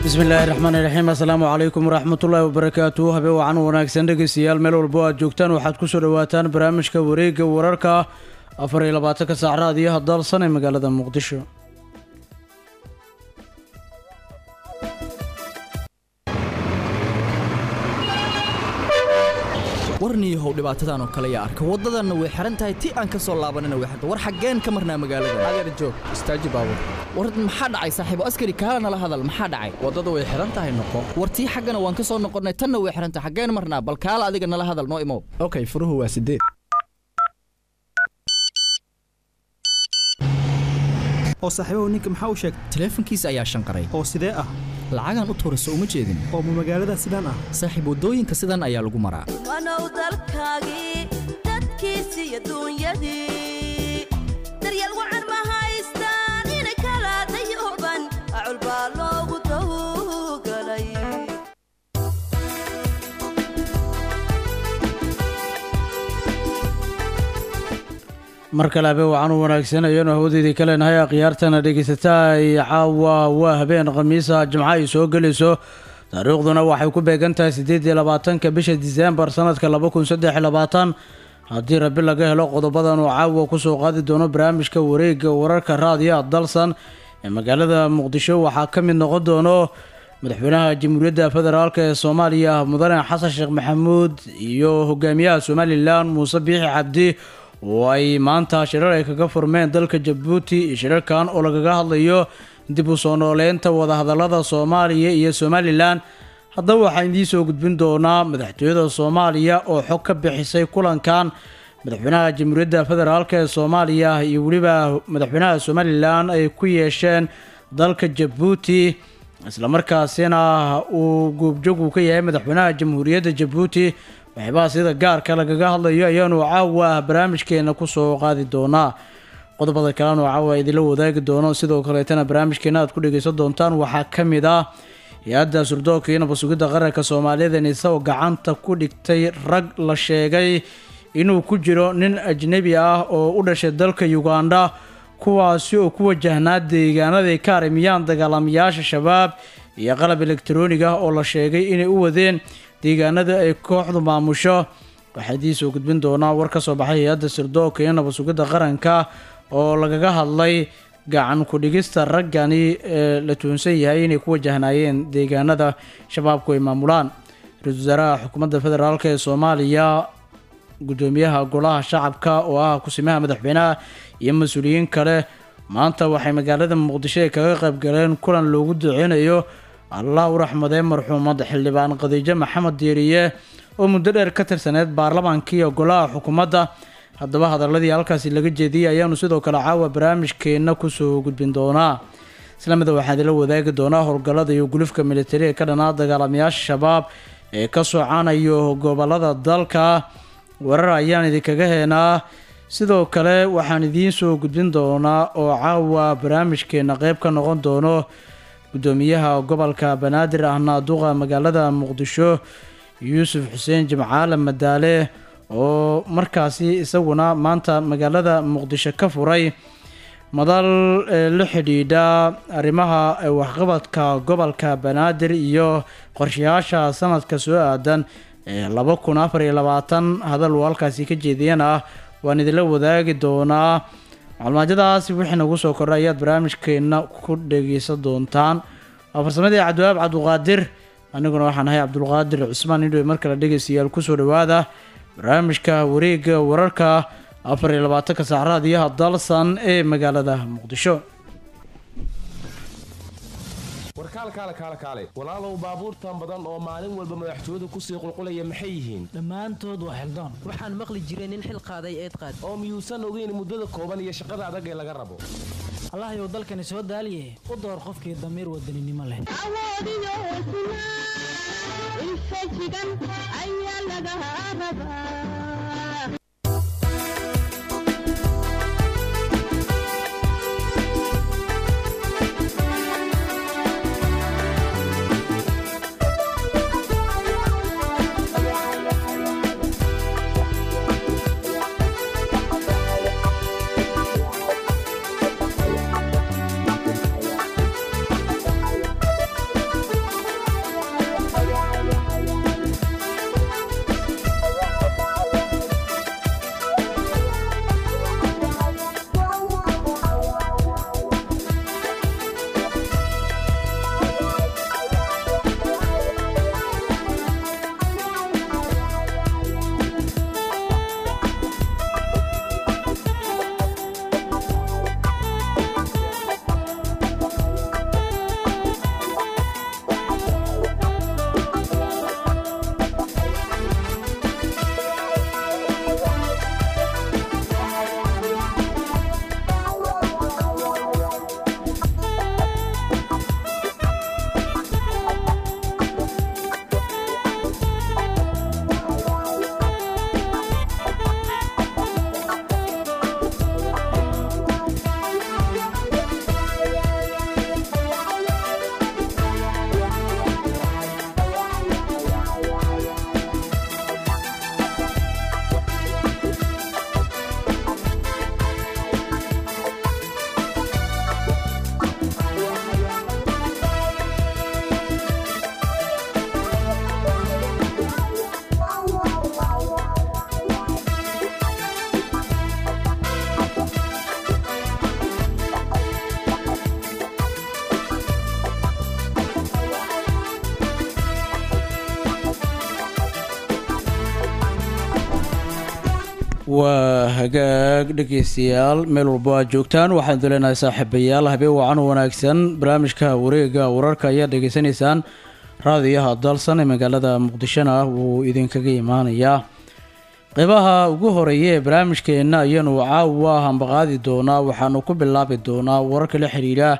bismillaahi raxmaan iraxiim assalaamu calaykum waraxmatullaahi wabarakaatu habe wacan wanaagsan dhegeystayaal meel walbo aad joogtaan waxaad kusoo dhawaataan barnaamijka wareegga wararka afar iyo labaatanka saac raadiyaha dalsan ee magaalada muqdisho warniyahow dhibaatadan oo kale yaa arka waddadanna way xihan tahay ti aan ka soo laabanina way xirta war xaggeen ka marnaa magaalada adeer joog istaaji baabur war maxaa dhacay saaxiibo askari kaala nala hadal maxaa dhacay waddada way xihan tahay noqo war tii xaggana waan ka soo noqonnay tanna way xihan tahay xaggeen marnaa bal kaala adiga nala hadal noo imow okay furuhu waa sideed oo saaxiibahu ninka maxaa u sheegay taleefankiisa ayaa shanqaray oo sidee ah lacagaan u tuurayso uma jeedin oo ma magaalada sidaan ah saaxiib waddooyinka sidan ayaa lagu maraa wanow dalkaagii dadkiisi iyo duunyadii daryeel wacan ma haystaan inay kala dayuban acul baa loogu dawgalay mar kale habe wacan u wanaagsan ayaanu hawadeedii ka leenahay akhyaartana dhegeysataa ay caawa waa habeen khamiisa jimco ay soo gelayso taariikhduna waxay ku beegan tahay siddeed iyo labaatanka bisha diseembar sanadka laba kun saddex iyo labaatan haddii rabi laga helo qodobadan uu caawa kusoo qaadi doono barnaamijka wareegga wararka raadiyaha dalsan ee magaalada muqdisho waxaa ka mid noqon doono madaxweynaha jamhuuriyadda federaalk ee soomaaliya mudane xasan sheekh maxamuud iyo hogaamiyaha somalilan muuse biixi cabdi oo ay maanta shirar ay kaga furmeen dalka jabuuti shirarkan oo lagaga hadlayo dib u soo nooleynta wadahadalada soomaaliya iyo somalilan haddaba waxaan idiin soo gudbin doonaa madaxtooyada soomaaliya oo xog ka bixisay kulankan madaxweynaha jamhuuriyadda federaalk ee soomaaliya iyo weliba madaxweynaha somalilan ay ku yeesheen dalka jabuuti islamarkaasina uu goobjoog ka yahay madaxweynaha jamhuuriyadda jabuuti waxyaabaha sida gaarka lagaga hadlayo ayaanu caawa barnaamijkeena kusoo qaadi doonaa qodobada kalenu caawa idinla wadaagi doono sidoo kaleetana barnaamijkeena aad ku dhegeysan doontaan waxaa ka mid ah hay-adda surdoonka iyo nabasugidda qaranka soomaaliyada isagoo gacanta ku dhigtay rag la sheegay inuu ku jiro nin ajnebi ah oo u dhashay dalka uganda kuwaasi oo ku wajahnaa deegaanaday ka arimiyaan dagaalamayaasha shabaab iyo qalab elektaroonig ah oo la sheegay inay u wadeen deegaanada ay kooxdu maamusho waxaa idiin soo gudbin doonaa war ka soo baxay hay-adda sirdoonka iyo nabasugidda qaranka oo lagaga hadlay gacan ku-dhigista raggani ee la tuunsan yahay inay ku wajahnaayeen deegaanada shabaabku ay maamulaan ra-iisul wasaaraha xukuumadda federaalk ee soomaaliya guddoomiyaha golaha shacabka oo ah kusimaha madaxweynaha iyo mas-uuliyiin kale maanta waxay magaalada muqdisho ay kaga qayb galeen kulan loogu duceynayo allah u raxmadee marxuumad xildhibaan khadiijo maxamed diiriye oo muddo dheer ka tirsaneyd baarlamaanka iyo golaha xukuumadda haddaba hadaladii halkaasi laga jeediyey ayaanu sidoo kale caawa barnaamijkeenna kusoo gudbin doonaa islamida waxaan idila wadaagi doonaa howlgallada iyo gulufka militari ee ka dhanaa dagaalamayaasha shabaab ee ka socanayo gobolada dalka warar ayaan idinkaga heenaa sidoo kale waxaan idiin soo gudbin doonaa oo caawa barnaamijkeena qeyb ka noqon doono guddoomiyaha gobolka banaadir ahna duqa magaalada muqdisho yuusuf xuseen jimcaale madaale oo markaasi isaguna maanta magaalada muqdisho ka furay madal la xidhiidha arrimaha waxqabadka gobolka banaadir iyo qorshayaasha sanadka soo aadan ee laba kun afar iyo labaatan hadal uu halkaasi ka jeediyana ah waan idinla wadaagi doonaa maclumaajyadaasi wixii nagu soo kordhay ayaad barnaamijkeenna ku dhegeysan doontaan waa farsamadii cabdiwaab cabduqaadir aniguna waxaan ahay cabdulqaadir cusmaan indhowe mar kale dhegeystayaal kusoo dhawaada barnaamijka wareegga wararka afar iyo labaatanka saac raadiyaha dalsan ee magaalada muqdisho warkaal kaale kaale kaale walaalow baabuurtan badan oo maalin walba madaxtooyadu kusii qulqulaya maxay yihiin dhammaantood waa xildaan waxaan maqli jiray nin xil qaaday eed qaad oo miyuusan ogeyn muddada kooban iyo shaqada adag ee laga rabo allahayow dalkani soo daaliye u door qofkii damiir wadaninimo leh waa hagaag dhegeystayaal meel walbo aad joogtaan waxaan duleenahay saaxiibayaal habeen wacan wanaagsan barnaamijka wareega wararka ayaad dhegeysanaysaan raadiyaha dalsan ee magaalada muqdishona wuu idinkaga imaanayaa qeybaha ugu horeeya ee barnaamijkeenna ayanu caawa hambaqaadi doonaa waxaanu ku bilaabi doonaa wararka la xiriira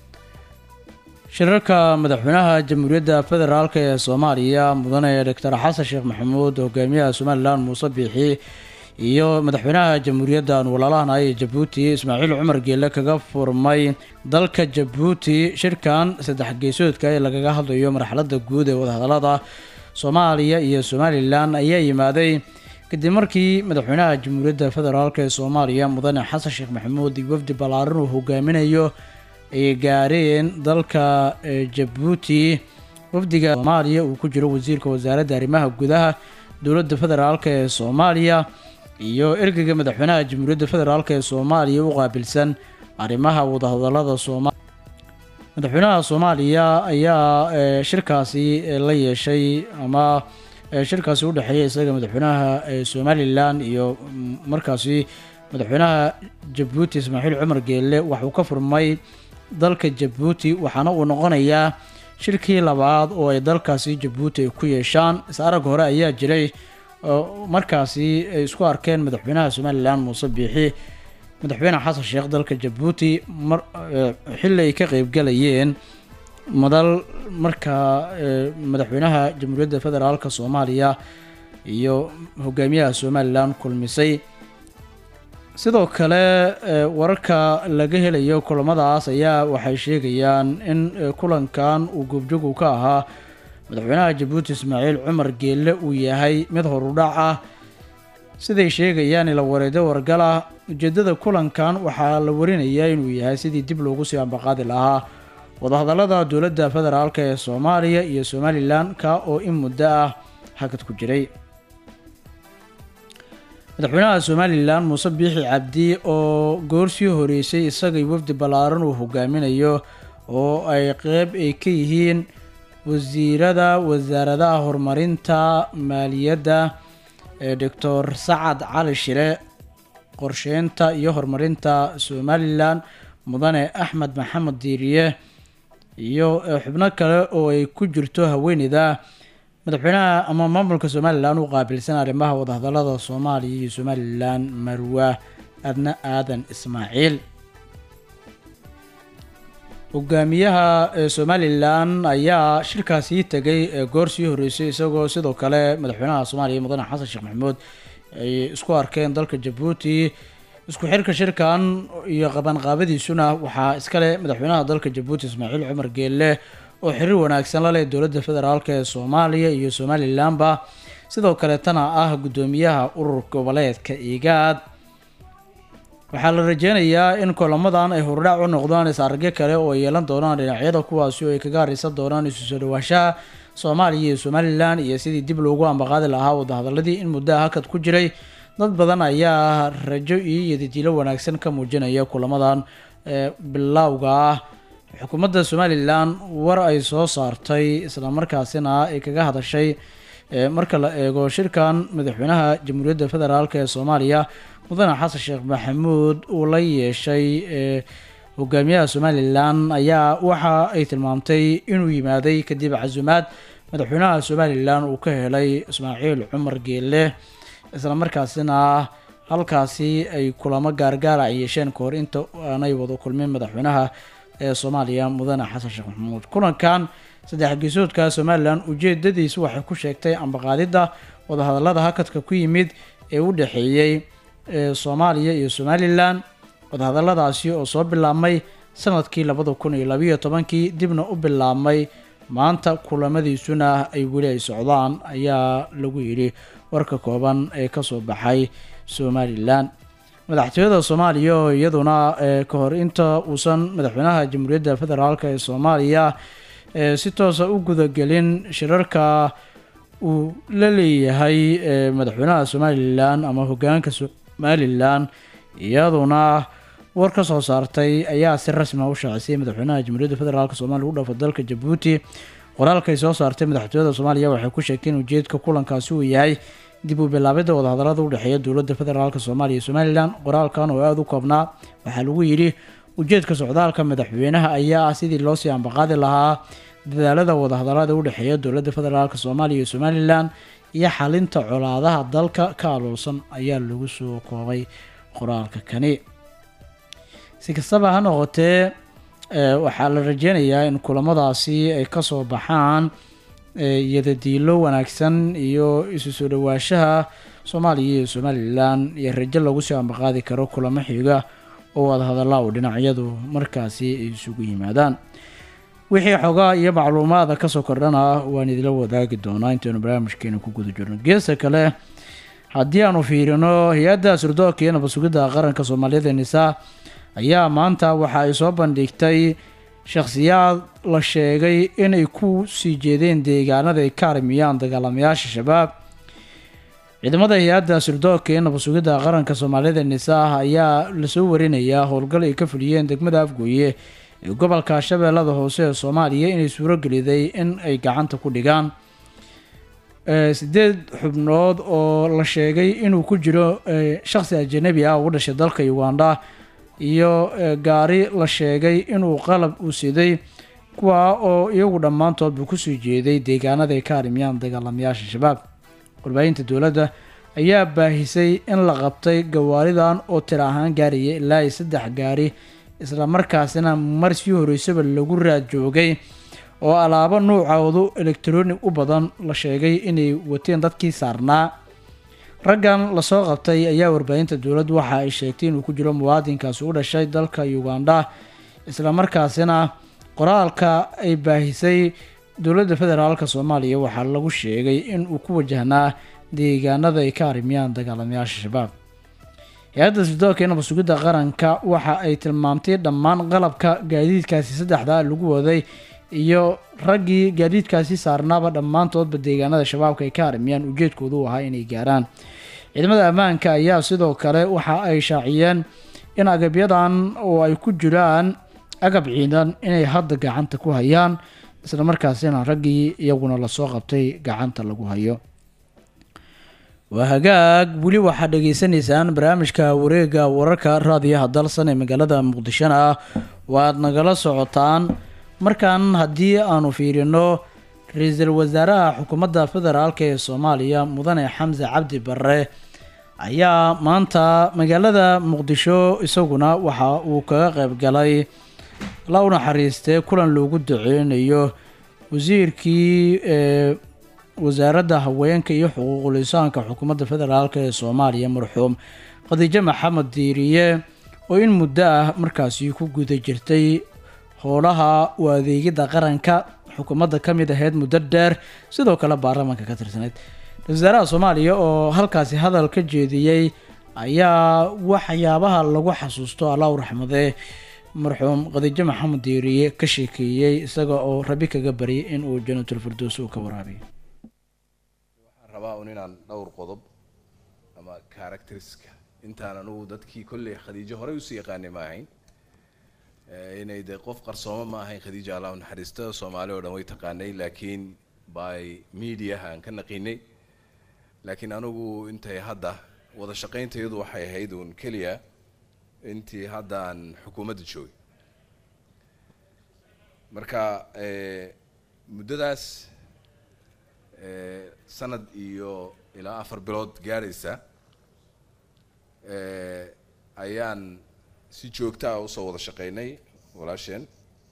shirarka madaxweynaha jamhuuriyadda federaalk ee soomaaliya mudane doctor xasan sheekh maxamuud hogaamiyaha somalilan muuse biixi iyo madaxweynaha jamhuuriyadda aan walaalahanahay ee jabuuti ismaaciil cumar geele kaga furmay dalka jabuuti shirkan saddex geesoodka ee lagaga hadlayo marxaladda guud ee wadahadalada soomaaliya iyo somalilan ayaa yimaaday kadib markii madaxweynaha jamhuuriyadda federaalk ee soomaaliya mudane xasan sheekh maxamuud iyo wafdi ballaaran uu hogaaminayo ay gaareen dalka jabuuti wafdiga soomaaliya uu ku jiro wasiirka wasaaradda arrimaha gudaha dowladda federaalk ee soomaaliya iyo ergeyga madaxweynaha jamhuuriyadda federaalk ee soomaaliya u qaabilsan arrimaha wadahadalada sooma madaxweynaha soomaaliya ayaa shirkaasi la yeeshay ama shirkaasi u dhexeeya isaga madaxweynaha somalilan iyo markaasi madaxweynaha jabuuti ismaaciil cumar geelle waxuu ka furmay dalka jabuuti waxaana uu noqonayaa shirkii labaad oo ay dalkaasi jabuuti ay ku yeeshaan is arag hore ayaa jiray markaasi ay isku arkeen madaxweynaha somalilan muuse biixi madaxweyne xasan sheekh dalka jabuuti mar xilli ay ka qeybgalayeen madal markaa madaxweynaha jamhuuriyadda federaalk soomaaliya iyo hogaamiyaha somalilan kulmisay sidoo kale wararka laga helayo kulamadaas ayaa waxay sheegayaan in kulankan uu goobjoogu ka ahaa madaxweynaha jabuuti ismaaciil cumar geelle uu yahay mid horudhac ah siday sheegayaan ila wareedo wargal ah ujeedada kulankan waxaa la warinayaa inuu yahay sidii dib loogu sii ambaqaadi lahaa wadahadalada dowladda federaalk ee soomaaliya iyo somalilan ka oo in muddo ah hakad ku jiray madaxweynaha somalilan muuse biixi cabdi oo goorsii horeysay isagay wafdi ballaaran uu hogaaminayo oo ay qeyb ay ka yihiin wasiirada wasaaradaha horumarinta maaliyadda ee doctor sacad cali shire qorsheynta iyo horumarinta somalilan mudane axmed maxamed diiriye iyo xubno kale oo ay ku jirto haweeneyda madaxweynaha ama maamulka somalilan u qaabilsan arrimaha wadahadalada soomaaliya iyo somalilan marwa adna aadan ismaaciil hogaamiyaha somalilan ayaa shirkaasii tegay goor sii horeysay isagoo sidoo kale madaxweynaha soomaaliya mudane xasan sheekh maxamuud ay isku arkeen dalka jabuuti isku xirka shirkan iyo qabanqaabadiisuna waxaa iskale madaxweynaha dalka jabuuti ismaaciil cumar geelle oo xiriir wanaagsan la leh dowladda federaalk ee soomaaliya iyo somalilanba sidoo kaleetana ah guddoomiyaha urur goboleedka igaad waxaa la rajeynayaa in kulamadan ay hordhac u noqdaan is-aragyo kale oo ay yeelan doonaan dhinacyada kuwaasi oo ay kaga hareysan doonaan isu soo dhawaashaha soomaaliya iyo somalilan iyo sidii dib loogu ambaqaadi lahaa wadahadaladii in muddaha hakad ku jiray dad badan ayaa rajo iyo yadidilo wanaagsan ka muujinaya kulamadan bilowga ah xukuumadda somalilan war ay soo saartay islamarkaasina ay kaga hadashay marka la eego shirkan madaxweynaha jamhuuriyadda federaalk ee soomaaliya mudane xasan sheekh maxamuud uu la yeeshay hogaamiyaha somalilan ayaa waxa ay tilmaamtay inuu yimaaday kadib casumaad madaxweynaha somalilan uu ka helay ismaaciil cumar geelle islamarkaasina halkaasi ay kulamo gaargaara ay yeesheen kahor inta aanay wada kulmin madaxweynaha ee soomaaliya mudane xasan sheekh maxamuud kulankan saddex geesoodka somalilan ujeedadiisu waxay ku sheegtay ambaqaadidda wadahadalada hakadka ku yimid ee u dhexeeyey soomaaliya iyo somalilan wadahadaladaasi oo soo bilaabmay sanadkii labada kun iyo labayo tobankii dibna u bilaabmay maanta kulamadiisuna ay weli ay socdaan ayaa lagu yidhi warka kooban ee kasoo baxay somalilan madaxtooyada soomaaliya oo iyaduna ka hor inta uusan madaxweynaha jamhuuriyadda federaalk ee soomaaliya si toosa u gudagelin shirarka uu la leeyahay madaxweynaha somalilan ama hogaanka somalilan iyaduna war ka soo saartay ayaa si rasmi ah u shaacisay madaxweynaha jamhuuriyadda federaalk soomaaliya u dhafa dalka jabuuti qoraalkay soo saartay madaxtooyada soomaaliya waxay ku sheegtay in ujeedka kulankaasi uu yahay dib u bilaabidda wadahadalada udhexeeya dowladda federaalk soomaaliya iyo somalilan qoraalkan oo aada u koobnaa waxaa lagu yidhi ujeedka socdaalka madaxweynaha ayaa ah sidii loo sii ambaqaadi lahaa dadaalada wadahadalada udhexeeya dowladda federaalk soomaaliya iyo somalilan iyo xalinta colaadaha dalka ka aloolsan ayaa lagu soo koobay qoraalka kani si kastaba ha noqotee ee, waxaa la rajeynayaa in kulamadaasi ay kasoo baxaan ee, yadadiilo wanaagsan iyo isu soo dhawaashaha soomaaliya iyo somalilan iyo rajo lagu soo ambaqaadi karo kulamo xiga oo wadahadalla oo dhinacyadu markaasi ay isugu yimaadaan wixii xogaa iyo macluumaada kasoo kordhana waan idila wadaagi doonaa intaynu barnaamijkeena ku guda jirno geesta kale haddii aanu fiirino hay-adda sirdoonka iyo nabad sugidda qaranka soomaaliyada nisa ayaa maanta waxa ay soo bandhigtay shakhsiyaad la sheegay inay ku sii jeedeen deegaanada ay ka armiyaan dagaalamayaasha shabaab ciidamada hay-adda sirdoonka iyo nabad sugidda qaranka soomaalida nisa ayaa lasoo warinayaa howlgal ay ka fuliyeen degmada afgooye ee gobolka shabeellada hoose ee soomaaliya inay suuro geliday in ay gacanta ku dhigaan ee, sideed xubnood oo la sheegay inuu ku jiro ee, shakhsi ajanabi ah oo u dhashay dalka uganda iyo ee, gaari la sheegay inuu qalab u siday kuwaa oo iyagu dhammaantoodba kusoo jeeday deegaanada ay ka armiyaan dagaalamayaasha shabaab warbaahinta dowladda ayaa baahisay in la qabtay gawaaridan oo tiro ahaan gaaraya ilaa iyo saddex gaari isla markaasina mar sii horeysaba lagu raad joogay oo alaabo nuucoodu elektronic u badan la sheegay inay wateen dadkii saarnaa raggan lasoo qabtay ayaa warbaahinta dowladdu waxa ay sheegtay inuu ku jiro muwaadinkaasi u dhashay dalka uganda isla markaasina qoraalka ay baahisay dowladda federaalk soomaaliya waxaa lagu sheegay in uu ku wajahnaa deegaanada ay ka armiyaan dagaalamayaasha shabaab hay-adda sirdoonka iyo nabad sugidda qaranka waxa ay tilmaamtay dhammaan qalabka gaadiidkaasi saddexda lagu waday iyo raggii gaadiidkaasi saarnaaba dhammaantoodba deegaanada shabaabka ay ka armiyaan ujeedkoodu u ahaa inay gaaraan ciidamada ammaanka ayaa sidoo kale waxa ay shaaciyeen in agabyadan oo ay ku jiraan agab ciidan inay hadda gacanta ku hayaan isla markaasina raggii iyaguna lasoo qabtay gacanta lagu hayo waa hagaag weli waxaad dhegeysaneysaan barnaamijka wareega wararka raadiyaha dalsan ee magaalada muqdishona ah waad nagala socotaan markan haddii aanu fiirino ra-iisul wasaaraha xukuumadda federaalk ee soomaaliya mudane xamse cabdi barre ayaa maanta magaalada muqdisho isaguna waxa uu kaga qeyb galay la u naxariistee kulan loogu duceynayo wasiirkii ee wasaaradda haweenka iyo xuquuqul insaanka xukuumadda federaalk ee soomaaliya marxuum khadiijo maxamed diiriye oo in muddo ah markaasi ku guda jirtay howlaha u adeegidda qaranka xukuumadda ka mid ahayd muddo dheer sidoo kale baarlamaanka ka tirsaneyd ra-isul wasaaraha soomaaliya oo halkaasi hadal ka jeediyey ayaa waxyaabaha lagu xasuusto allah u raxmadee marxuum khadiijo maxamed diiriye ka sheekeeyey isaga oo rabi kaga baryay in uu janatul firdows uu ka waraabiyo waxaan rabaa un inaan dhowr qodob ama characteriska intaan anugu dadkii kolley khadiijo horey usii yaqaanay ma ahayn Eh, inay dee qof qarsoomo ma ahayn khadiija allah u naxariista soomaali oo dhan way taqaanay laakiin by mediaha aan ka naqiinay laakiin anigu intay hadda wada shaqayntayadu waxay ahayd uun keliya intii hadda aan xukuumadda joogay marka eh, muddadaas eh, sanad iyo ilaa afar bilood gaadhaysa eh, ayaan si joogta ah usoo wada shaqaynay walaasheen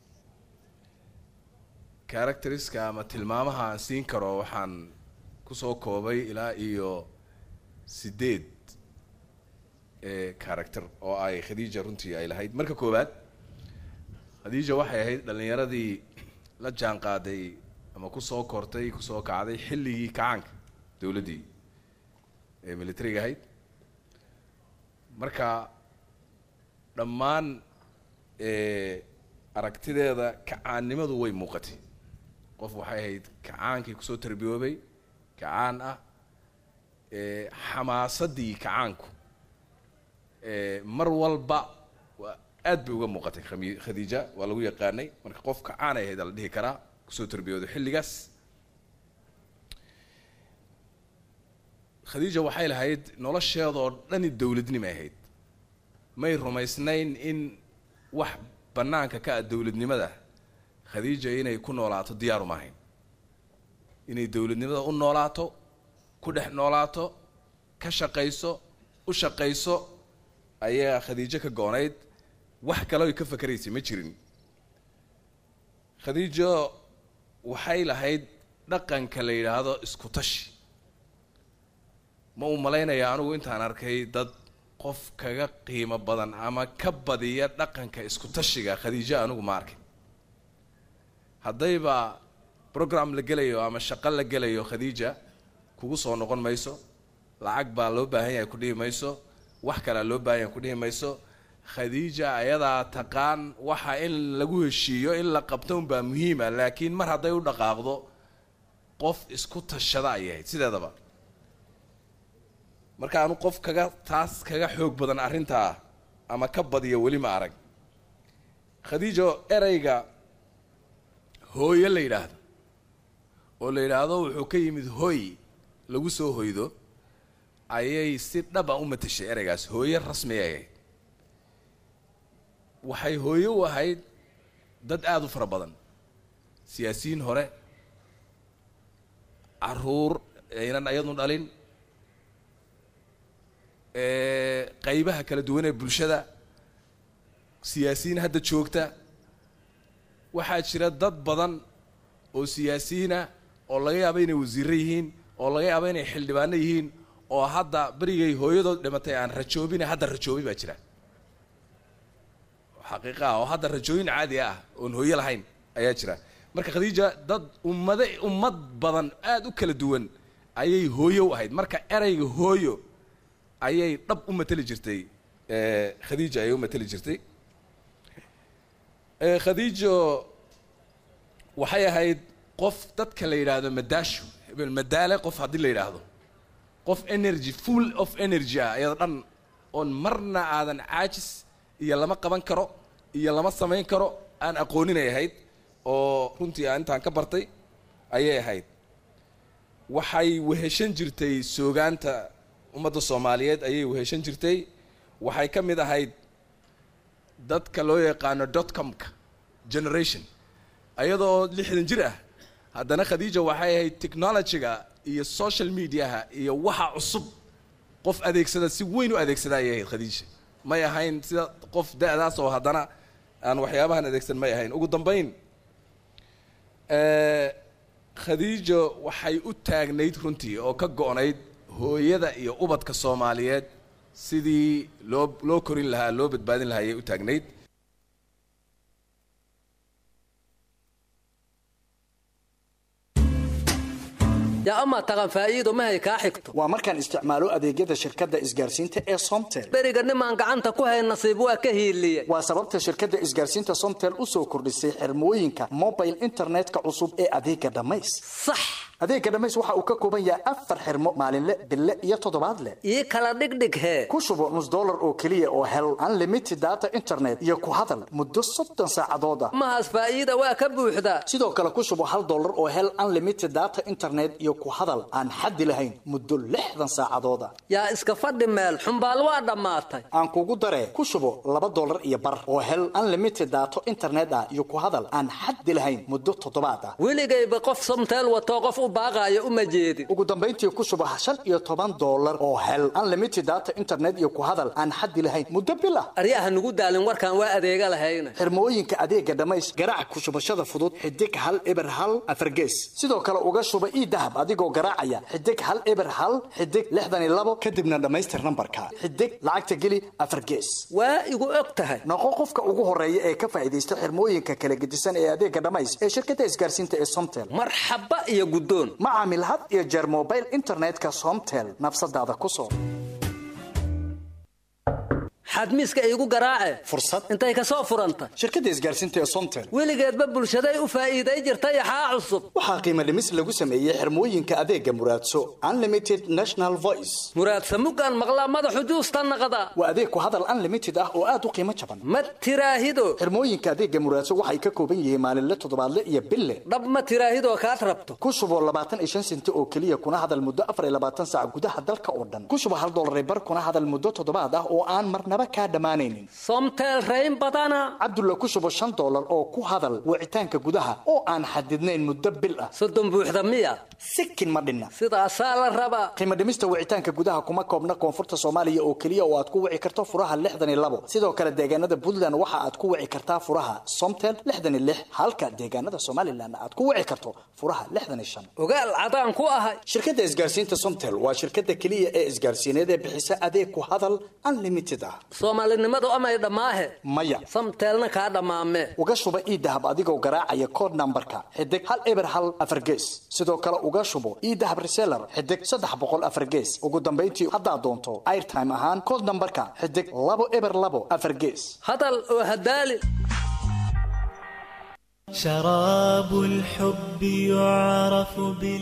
characteriska ama tilmaamaha aan siin karo waxaan kusoo koobay ilaa iyo sideed ee character oo ay khadiija runtii ay lahayd marka koowaad khadiija waxay ahayd dhallinyaradii la jaan qaaday ama kusoo kortay kusoo kacday xilligii kacaanka dowladdii ee militariga ahayd marka dhammaan eh, aragtideeda kacaannimadu way muuqatay qof waxay ahayd kacaankii kusoo tarbiyoobay kacaan ah eh, xamaasadii kacaanku eh, mar walba waa aad bay uga muuqatay khami- khadiija waa lagu yaqaanay marka qof kacaan ay ahayd la dhihi karaa kusoo tarbiyooday xilligaas khadiija waxay lahayd nolosheedoo dhani dowladnimay ahayd may rumaysnayn in wax bannaanka ka ah dowladnimada khadiija inay ku noolaato diyaaru ma ahayn inay dowladnimada u noolaato ku dhex noolaato ka shaqayso u shaqayso ayaa khadiijo ka goonayd wax kale oy ka fakeraysay ma jirin khadiijo waxay lahayd dhaqanka la yidhaahdo isku tashi ma uu malaynaya anigu intaan arkay dad qof kaga qiimo badan ama ka badiya dhaqanka isku tashiga khadiijo anigu ma arkin haddayba program la gelayo ama shaqo la gelayo khadiija kugu soo noqon mayso lacag baa loo baahan yahay ku dhihi mayso wax kalea loo baahan yahay ku dhihi mayso khadiija ayadaa taqaan waxa in lagu heshiiyo in la qabto unbaa muhiima laakiin mar hadday u dhaqaaqdo qof isku tashada ayay ahayd sideedaba marka anu qof kaga taas kaga xoog badan arrintaa ama ka badiya weli ma arag khadiijo ereyga hooyo la yidhaahdo oo la yidhaahdo wuxuu ka yimid hooy lagu soo hoydo ayay si dhaba u matashay ereygaas hooyo rasmi ay ahayd waxay hooyo u ahayd dad aada u fara badan siyaasiyiin hore caruur aynan ayadnu dhalin qaybaha kala duwan ee bulshada siyaasiyiin hadda joogta waxaa jira dad badan oo siyaasiyiina oo laga yaabo inay wasiiro yihiin oo laga yaabo inay xildhibaano yihiin oo hadda berigay hooyadood dhimatay aan rajoobina hadda rajoobi baa jira xaqiiqa ah oo hadda rajooyin caadi ah oon hooyo lahayn ayaa jira marka khadiija dad ummado ummad badan aada u kala duwan ayay hooyo u ahayd marka ereyga hooyo ayay dhab u mateli jirtay khadiija ayay u mateli jirtay khadiijo waxay ahayd qof dadka la yidhaahdo madaasho hebel madaale qof haddii la yidhaahdo qof energy full of energy ah iyadoo dhan oon marna aadan caajis iyo lama qaban karo iyo lama samayn karo aan aqooninay ahayd oo runtii aan intaan ka bartay ayay ahayd waxay weheshan jirtay soogaanta ummadda soomaaliyeed ayay weheshan jirtay waxay ka mid ahayd dadka loo yaqaano dotcomka generation ayadoo lixdan jir ah haddana khadiija waxay ahayd technologyga iyo social mediaha iyo waxa cusub qof adeegsada si weyn u adeegsada ayay ahayd khadiija may ahayn sida qof da-daas oo haddana aan waxyaabahan adeegsan may ahayn ugu dambayn khadiijo waxay u taagnayd runtii oo ka go-nayd hooyada iyo ubadka soomaaliyeed sidii loo loo korin lahaa loo badbaadin lahaa ayay u taagnayd yaa amaa taqan faa'iido mahay kaa xigto waa markaan isticmaalo adeegyada shirkadda isgaarsiinta ee somtel beriga nimaan gacanta ku hayn nasiib waa ka hiiliye waa sababta shirkadda isgaarsiinta somtel u soo kordhisay xirmooyinka mobile internetka cusub ee adeega dhammays sax adeega dhammays waxa uu ka kooban yahay afar xirmo maalinle bille iyo toddobaadle ii kala dhigdhig hee ku shubo nus dollar oo keliya oo hel unlimited data internet iyo ku hadal muddo soddon saacadood ah mahaas faa'iida waa ka buuxdaa sidoo kale ku shubo hal dollar oo hel unlimited data internet iyo ku hadal aan xaddi lahayn muddo lixdan saacadood ah yaa iska fadhi meel xumbaal waa dhammaatay aan kugu daree ku shubo laba dollar iyo bar oo hel unlimited data internet ah iyo ku hadal aan xaddi lahayn muddo toddobaad ah weligayba qof somteel watoo qof u baaqaayo uma jeedin ugu dambayntii ku shubo shan iyo toban dollar oo hel unlimited data internet iyo ku hadal aan xaddi lahayn muddo bil ah aryaha nugu daalin warkaan waa adeega lahayna xirmooyinka adeega dhammays garaac ku shubashada fudud xidig hal eber hal afargees sidoo kale uga shuba ii dahab adigoo garaacaya xidig hal eber hal xidig lixdan iyo labo kadibna dhammaystir nambarka xidig lacagta geli afargees waa igu og tahay noqo qofka ugu horeeya ee ka faa'iidaysta xirmooyinka kala gedisan ee adeega dhammays ee shirkadda isgaarsiinta ee somtel marxaba iyo guddoon ma caamil had iyo jeer mobile internetka somtel nafsadaada ku soo xadmiiska iigu garaace fursad intay ka soo furanta shirkadda isgaarsiinta ee somtel weligeedba bulshaday u faa'iiday jirta yaxaa cusub waxaa qiimo dhimis lagu sameeyey xirmooyinka adeega muraadso unlimited national voice muraadsa mugaan maqlaa madaxu juusta naqda waa adeeg ku hadal unlimited ah oo aad u qiimo jaban ma tiraahido xirmooyinka adeega muraadso waxay ka kooban yihiin maalinle toddobaadle iyo bille dhab ma tiraahidoo kaad rabto ku shuboo labaatan iyo shan senti oo keliya kuna hadal muddo afar iyo labaatan saac gudaha dalka oo dhan ku shubo hal dollar bar kuna hadal muddo toddobaad ah oo aan marnaba kaa dhammaanaynin somtel rayn badana cabdulla ku shubo shan dollar oo ku hadal wicitaanka gudaha oo aan xadidnayn muddo bil ah soddon buuxda miya sikin ma dhinna sidaasaa la rabaa qiimo dhimista wicitaanka gudaha kuma koobna koonfurta soomaaliya oo keliya oo aad ku wici karto furaha lixdan iyo labo sidoo kale deegaanada puntland waxa aad ku wici kartaa furaha somtel lixdan iyo lix halka deegaanada somalilan aad ku wici karto furaha lixdan iyo shan ogaal cadaan ku ahay shirkadda isgaarsiinta somtel waa shirkadda keliya ee isgaarsiineed ee bixisa adeeg ku hadal unlimited ah soomaalinimadu amay dhammaahe maya samteelna kaa dhammaame uga shuba iidahab adigoo garaacaya kood nambarka xidig hal eber hal afar gees sidoo kale uga shubo iidahab reseller xidig saddex boqol afar gees ugu dambayntii haddaad doonto airtime ahaan kood nambarka xidig labo eber labo afar gees hadal oo hadaali شراب الحب يعرف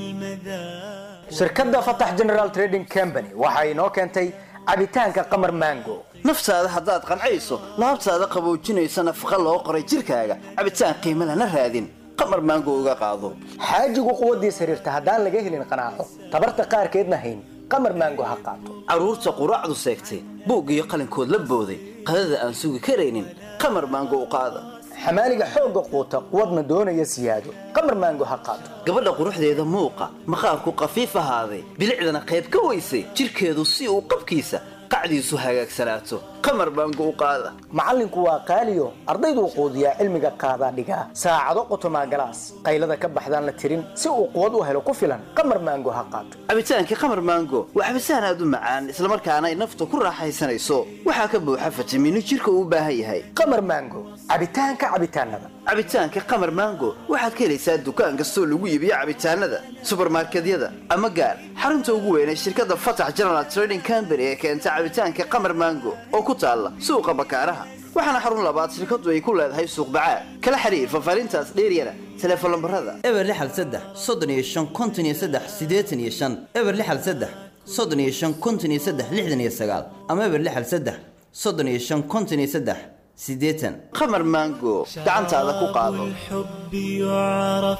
بالمذاق shirkadda fatax general trading company waxa inoo keentay cabitaanka qamar mango naftaada haddaad qancayso laabtaada qaboojinaysa nafaqa loo qoray jirkaaga cabitaan qiimo lana raadin qamar maango uga qaado xaajigu quwaddiis xiriirta haddaan laga helin qanaaco tabarta qaarkeedna hayn qamar mango ha qaato carruurta quraacdu seegtay buug iyo qalinkood la booday qadada aan sugi karaynin qamar maango u qaada xamaaliga xoogga quuta quwadna doonaya siyaado qamar maango ha qaato gabadha quruxdeeda muuqa maqaarku qafiif ahaaday bilicdana qayb ka weysay jirkeedu si uu qabkiisa qacdiisu hagaagsanaato qamar maango u qaada macallinku waa qaaliyo ardayduu quudiyaa cilmiga qaadaa dhigaa saacado qotomaa galaas qaylada ka baxdaan la tirin si uu quwad u helo ku filan qamar maango ha qaato cabitaankii qamar maango waa cabitaan aad u macaan islamarkaana ay nafta ku raaxaysanayso waxaa ka buuxa fitamiino jirka uu u baahan yahay qamar maango cabitaanka cabitaanada cabitaanka qamar maango waxaad ka helaysaa dukaan kastoo lagu iibiyo cabitaanada subarmarkedyada ama gaar xarunta ugu weyn ee shirkadda fatax general trading company ee keenta cabitaanka qamar maango oo ku taalla suuqa bakaaraha waxaana xarun labaad shirkadu ay ku leedahay suuq bacaad kala xiriir fafaarintaas dheeryana teleefon lambarada eber lixal saddex soddon iyo shan konton iyo saddex siddeetan iyo shan eber lixal saddex soddon iyo shan konton iyo saddex lixdan iyo sagaal ama eber lixal saddex soddon iyo shan konton iyo saddex siddeetan qamar maango gacantaada ku qaado الحب يعرف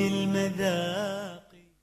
بالمذاق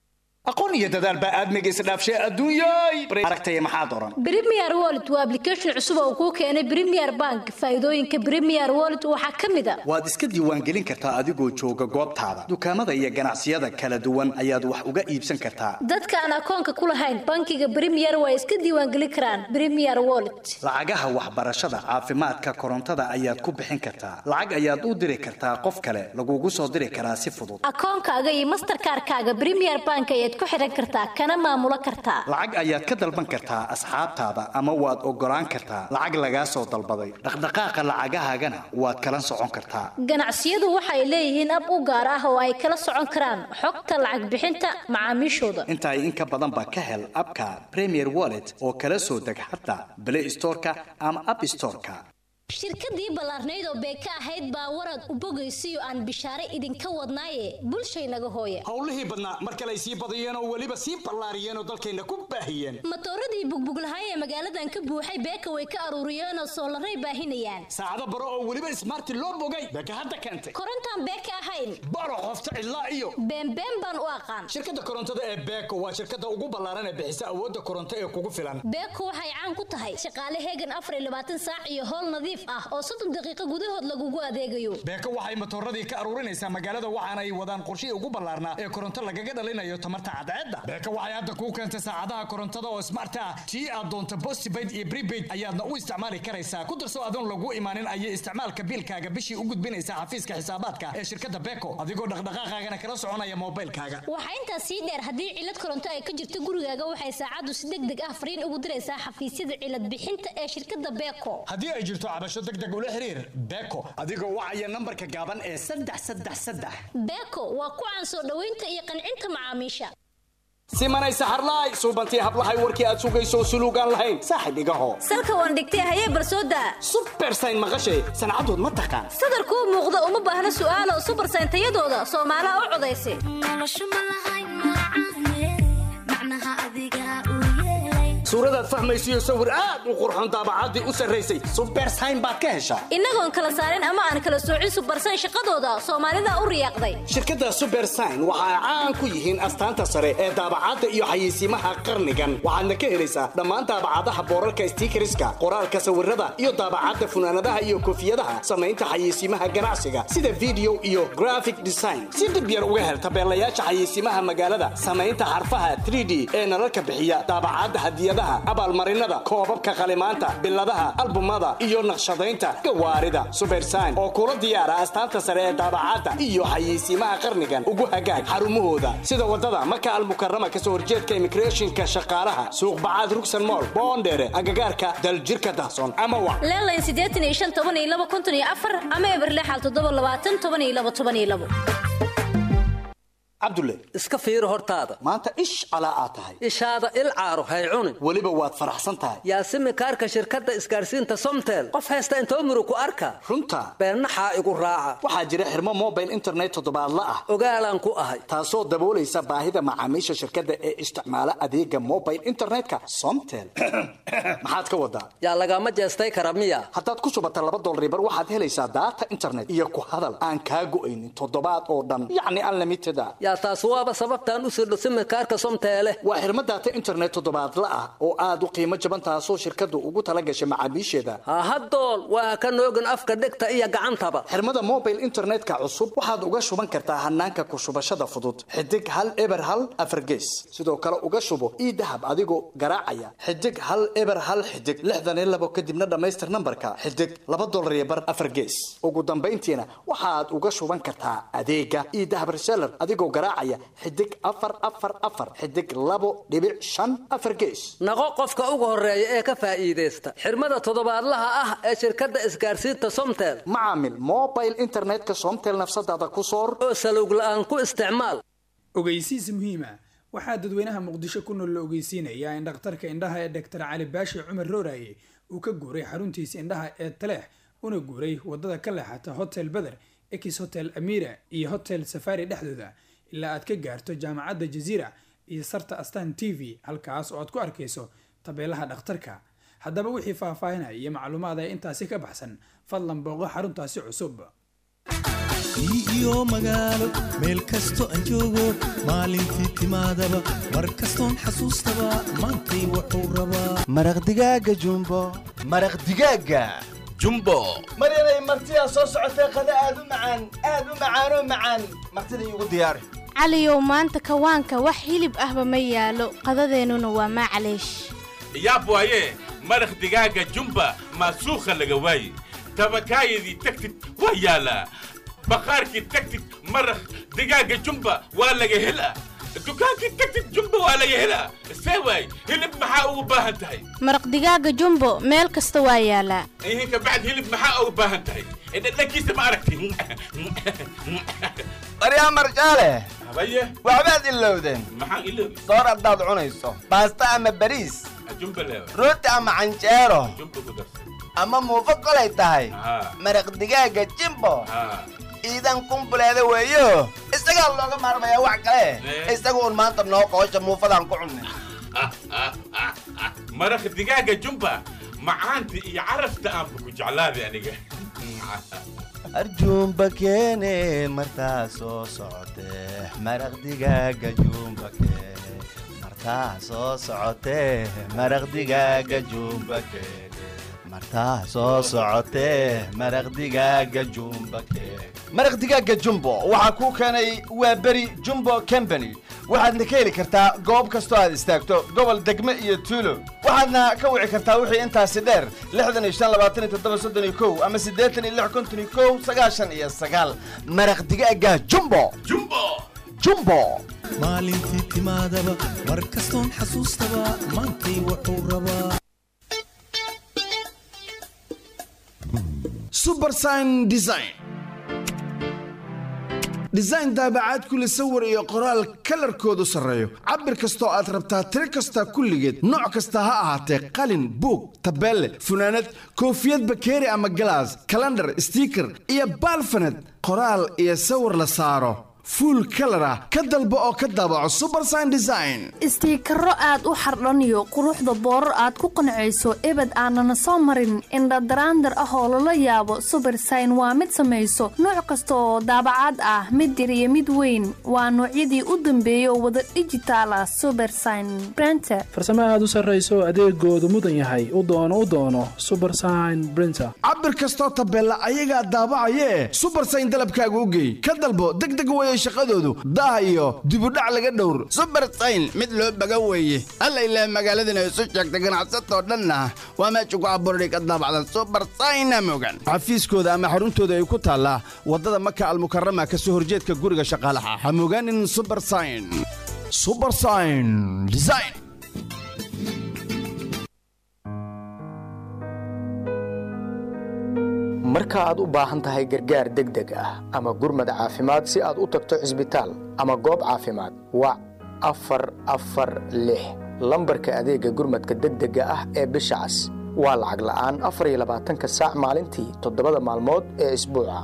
aqoon iyo dadaal baa aadmiga isdhaafshay adduunyay aragtaya maxaa doran Premier Wallet waa application cusub oo kuu keenay Premier Bank. Faa'iidooyinka Premier Wallet waxaa ka mid ah waad iska diiwaangelin kartaa adigoo jooga goobtaada dukaamada iyo ganacsiyada kala duwan ayaad wax uga iibsan kartaa dadka aan akoonka ku lahayn bankiga Premier way iska diiwaangelin karaan Premier Wallet. lacagaha waxbarashada caafimaadka korontada ayaad ku bixin kartaa lacag ayaad u diri kartaa qof kale lagugu soo diri karaa si fudud Akoonkaaga iyo Mastercard-kaaga Premier Bank ayaad ku xiran kartaa kana maamulo kartaa. lacag ayaad ka dalban kartaa asxaabtaada ama waad ogolaan kartaa lacag lagaa soo dalbaday dhaqdhaqaaqa lacagahaagana waad kala socon kartaa Ganacsiyadu waxay leeyihiin ab u gaar ah oo ay kala socon karaan xogta lacag bixinta macaamiishooda. intaa in ka badan baa ka hel abka premier wallet oo kala soo deg xataa play storeka ama app storeka shirkadii ballaarnayd oo beeka ahayd baa warad u bogaysiyo aan bishaare idinka wadnaaye bulshaynaga hooya howlihii badnaa mar kale ay sii badiyeen oo weliba sii ballaariyeen oo dalkayna ku baahiyeen matooradii bugbuglahaay ee magaaladan ka buuxay beeka way ka aruuriyeenoo soolaray baahinayaan saacado baro oo weliba ismaarti loo bogay beeka hadda keentay korontaan beeka ahayn baro qofta cidlaa iyo beenbeen baan u aqaan shirkadda korontada ee beeko waa shirkadda ugu ballaaran ee bixisa awoodda koronto ee kugu filan beeko waxay caan ku tahay shaqaale heegan afar iyo labaatan saac iyo howl nadiif ah oo soddon daqiiqo gudahood lagugu adeegayo beeko waxay matooradii ka aruurinaysaa magaalada waxaana ay wadaan qorshihii ugu ballaarnaa ee koronto lagaga dhalinayo tamarta cadceedda beeko waxay hadda kuu keentay saacadaha korontada oo smart ah tii aad doonto postpaid iyo prepaid ayaadna u isticmaali karaysaa ku darso adoon lagu imaanin ayay isticmaalka biilkaaga bishii u gudbinaysaa xafiiska xisaabaadka ee shirkadda beeko adigoo dhaqdhaqaaqaagana kala soconaya moobilkaaga waxaa intaas sii dheer haddii cilad koronto ay ka jirto gurigaaga waxay saacaddu si deg deg ah fariin ugu diraysaa xafiisyada cilad bixinta ee shirkadda beeko haddii ay jirto cabasho deg deg ula xiriir beeko adigoo wacaya nambarka gaaban ee saddex saddex saddex beeko waa ku caan soo dhoweynta iyo qancinta macaamiisha simanay saxarlaay suubantii hablahay warkii aad sugayso suluugaan lahayn saaxib igaho salka waan dhigtay hayee barsooda subersayn maqashay sancadood ma taqaan sadarkuu muuqda uma baahna su'aalo subersayn tayadooda soomaalaha u codaysa suuradaad fahmaysiyo sawir aad u qurxoon daabacaddii u sarraysay subersayn baad ka heshaa innagoon kala saarin ama aan kala soocin subersayn shaqadooda soomaalida u riyaaqday shirkadda subersign waxa ay caan ku yihiin astaanta sare ee daabacadda iyo xayeysiimaha qarnigan waxaadna ka helaysaa dhammaan daabacadaha boorarka stiikariska qoraalka sawirada iyo daabacadda funaanadaha iyo koofiyadaha samaynta xayeysiimaha ganacsiga sida video iyo graphic design si dhib yar uga hel tabeelayaasha xayeysiimaha magaalada samaynta xarfaha 3d ee nalalka bixiya daabacadda hadiyadaha abaalmarinada koobabka qalimaanta biladaha albumada iyo naqshadaynta gawaarida subersign oo kula diyaara astaanta sare ee daabacadda iyo xayeysiimaha qarnigan ugu hagaag xarumahooda sida wadada maka almukarama kasoo horjeedka immigrationka shaqaalaha suuq bacaad rugsan mool boondheere agagaarka daljirka dahsoon ama wa leelayn siddeetan iyo shan toban iyo laba konton iyo afar ama eberlexal toddoba labaatan toban iyo laba toban iyo labo cabdulle iska fiiri hortaada maanta ish calaa aad tahay ishaada il caaro hay cunin weliba waad faraxsan tahay yaasimi kaarka shirkadda isgaarsiinta somtel qof haysta intoo murug ku arka runta beennaxaa igu raaca waxaa jira xirmo mobile internet toddobaadla ah ogaalaan ku ahay taasoo daboolaysa baahida macaamiisha shirkadda ee isticmaala adeega mobile internetka somtel maxaad ka wadaa yaa lagama jeestay kara miya haddaad ku shubata laba dolaribar waxaad helaysaa daata internet iyo ku hadal aan kaa go'aynin toddobaad oo dhan yacni unlimited a yaa taas waaba sababtaan u sirdho simikaarka somteele waa xirmo daata internet toddobaadla ah oo aad u qiimo jaban taasoo shirkaddu ugu tala gashay macaamiisheeda hahadool waa ka noogin afka dhegta iyo gacantaba xirmada mobile internetka cusub waxaad uga shuban kartaa hanaanka ku shubashada fudud xidig hal eber hal afargees sidoo kale uga shubo ii dahab adigoo garaacaya xidig hal eber hal xidig lixdan iyo labo kadibna dhammaystir nambarka xidig laba dolar iyo bar afargees ugu dambayntiina waxaad uga shuban kartaa adeega ii dahab reseller adigoo garaacaya xidig afar afar afar xidig labo dhibic shan afar gees naqo qofka ugu horeeya ee ka faa'iidaysta xirmada toddobaadlaha ah ee shirkadda isgaarsiinta somtel macaamil mobile internetka somtel nafsadaada ku soor oo salowg la'aan ku isticmaal ogeysiis muhiima waxaa dadweynaha muqdisho ku nool la ogeysiinayaa in dhakhtarka indhaha ee dhaktar cali baashi cumar rooraye uu ka guuray xaruntiisa indhaha ee taleex una guuray wadada ka leexata hotel beder ex hotel amira iyo hotel safari dhexdooda ilaa aad ka gaarto jaamacadda jaziira iyo sarta astan t v halkaas oo aad ku arkayso tabeelaha dhakhtarka haddaba wixii faahfaahinaya iyo macluumaad ee intaasi ka baxsan fadlan booqo xaruntaasi cusub iyo magaalo meel kasto aan joogo maalintii timaadaba mar kastoon xasuustaba maantay wuxuu rabaa maraq digaaga jumbo maraq digaaga jumbo maryanay martidaa soo socotee qada aad u macaan aad u macaanoo macaan martida iigu diyaari caliyow maanta kawaanka wax hilib ahba ma yaalo qadadeennuna waa maclaysh yaab waaye maraq digaaga jumba maasuukha laga waaye tabakaayadii tagtid waa yaalaa baqaarkii tagtid maraq digaaga jumba waa laga helaa dukaankii tagtid jumba waa laga helaa see waay hilib maxaa ugu baahan tahay maraq digaaga jumbo meel kasta waa yaalaa ihin kabacd hilib maxaa ugu baahan tahay dhadhankiisa ma aragti baryaa marjaale habaye waxbaad ilowdeen maxaan iloobi soor haddaad cunayso baasta ama bariis jumba leewa rooti ama canjeero jumba ku darsan ama muufo kolay tahay Haa. maraq digaaga jimbo haa ciidan kumbuleeda weeyo isagaa looga maarmayaa wax kale Eh. isaga uun maanta noo qoosha muufadaan ku cunnay maraq digaaga jumba macaanta iyo carafta aanba ku jeclaaday aniga arjuumba keene martaa soo socotee maraq digaaga juumba keene martaa soo socotee maraq digaaga juumba keene martaa soo socotee maraq digaaga juumba keene maraq digaaga jumbo waxaa kuu keenay waa beri jumbo company waxaadna ka heli kartaa goob kastoo aad istaagto gobol degme iyo tuulo waxaadna ka wici kartaa wixii intaasi dheer lixdan iyo shan labaatan iyo toddoba soddon iyo kow ama siddeetan iyo lix konton iyo kow sagaashan iyo sagaal maraq digaaga jumbo jumbo jumbo maalintii timaadaba mar kastoon xasuustaba maantay wuxuu rabaa subersign design design daabacaad kule sawir iyo qoraal kalarkoodu sarreeyo cabir kastoo aad rabtaa tiro kasta kulligeed nooc kasta ha ahaatee qalin buug tabeelle funaanad koofiyad bakeeri ama galaas kalandhar stiiker iyo baalfaned qoraal iyo sawir la saaro fuul kalar ah ka dalbo oo ka daabaco subersign design istiikaro aad u xardhaniyo quruxda boorar aad ku qancayso ebed aanana soo marin indhadaraandar ah oo lala yaabo subersign waa mid samayso nooc kasta oo daabacaad ah mid yar iyo mid weyn waa noocyadii u dambeeyay oo wada dhijitaal ah subersign brenter farsamo aad u sarrayso adeegoodu mudan yahay u doono u doono subersign brinter cabir kastoo tabeella ayagaa daabacayee subersign dalabkaaga u geey ka dalbo degdeg weye shaqadoodu daah iyo dibudhac laga dhowr subersayn mid loo baga weeye alla ilaah magaaladana isu sheegta ganacsatoo dhanna waa meesha ku abuurday ka daabacda subersayna mogan xafiiskooda ama xaruntooda ay ku taallaa waddada maka almukarama ka soo horjeedka guriga shaqaalaha ha mogaanin subersign subersign design marka aad u baahan tahay gargaar degdeg ah ama gurmad caafimaad si aad u tagto cisbitaal ama goob caafimaad wac afar afar lix lambarka adeegga gurmadka degdega ah ee bisha cas waa lacag la'aan afar iyo labaatanka saac maalintii toddobada maalmood ee isbuuca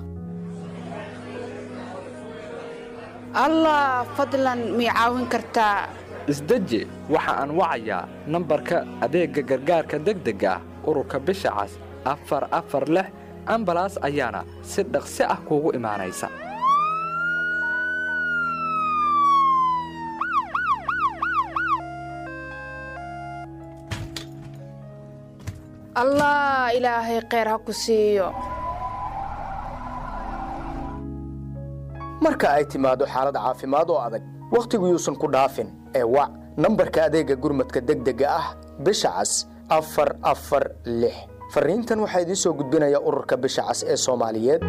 allah fadlan mii caawin kartaa isdeji waxa aan wacayaa nambarka adeegga gargaarka degdega ah ururka bisha cas afar afar lix ambalaas ayaana si dhaqsi ah kuugu imaanaysa allah ilaahay kheyr ha ku siiyo marka ay timaado xaalad caafimaad oo adag wakhtigu yuusan ku dhaafin ee wac nambarka adeegga gurmadka degdega ah bisha cas afar afar lix fariintan waxaa idiin soo gudbinaya ururka bisha cas ee soomaaliyeed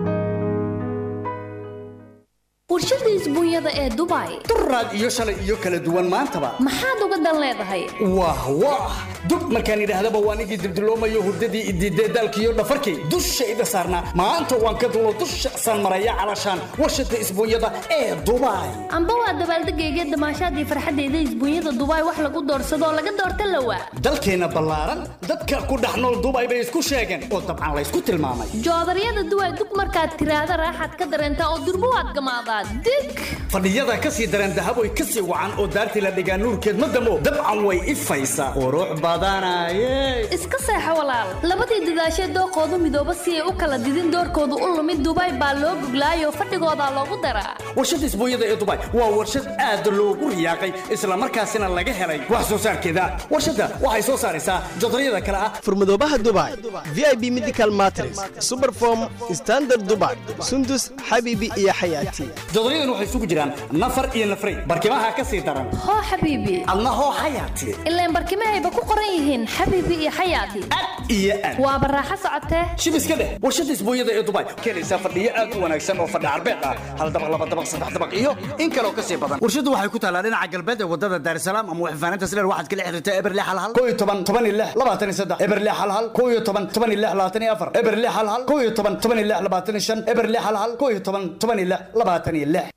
warshada isbuunyada ee dubai duraad iyo shalay iyo kala duwan maantaba maxaad uga dan leedahay wah wah dub markaan idhaahdaba waan igii dildiloomayo hurdadii idiidee daalkiiyo dhafarkii dushayda saarnaa maanta waan ka dulo dusha saan maraya calashaan warshada isbuunyada ee dubai amba waa dabaaldegayga damaashaadii farxaddeeda isbuunyada dubai wax lagu doorsadoo laga doorta lawa dalkeenna ballaaran dadka ku dhex nool dubai bay isku sheegeen oo dabcan laysku tilmaamay joodaryada duway dug markaad tiraahda raaxaad ka dareentaa oo durbo waad gamaadaa dig fadhiyada ka sii dareen dahaboy ka sii wacan oo daartii la dhigaa nuurkeed ma damo dabcan way ifaysaa qurux badanaye iska seexo walaal labadii dadaashee dooqoodu midooba si ay u kala didin doorkoodu u lumid dubai baa loo guglaayoo fadhigoodaa loogu daraa warshada isbuunyada ee dubai waa warshad aad loogu riyaaqay islamarkaasina laga helay wax soo saarkeeda warshadda waxay soo saaraysaa jodaryada kale ah furmadoobaha dubai vip medical matres superform standard dubai sundus xabiibi iyo xayaati jodoryadan waxay isugu jiraan nafar iyo nafray barkimaha ka sii daran hoo xabiibi adna hoo xayaati ilaan barkimahayba ku qoran yihiin xabiibi iyo xayaati iyo aad waa baraaxo socotee shibiska dheh warshada isbuunyada ee dubai keenaysaa fadhiyo aad u wanaagsan oo fadhi carbeed ah hal dabaq laba dabaq saddex dabaq iyo in kaloo ka sii badan warshadu waxay ku taalaa dhinaca galbeed ee wadada daarsalaam ama waxfaanaynta sileer waxaad kala xiriirtaa eberle hal hal koo iyo toban toban iyo lix labaatan iyo saddex eberle hal hal koo iyo toban toban iyo lix labaatan iyo afar eberle hal hal koo iyo toban toban iyo lix labaatan iyo shan eberle hal hal koo iyo toban toban iyo lix labaatan iyo lix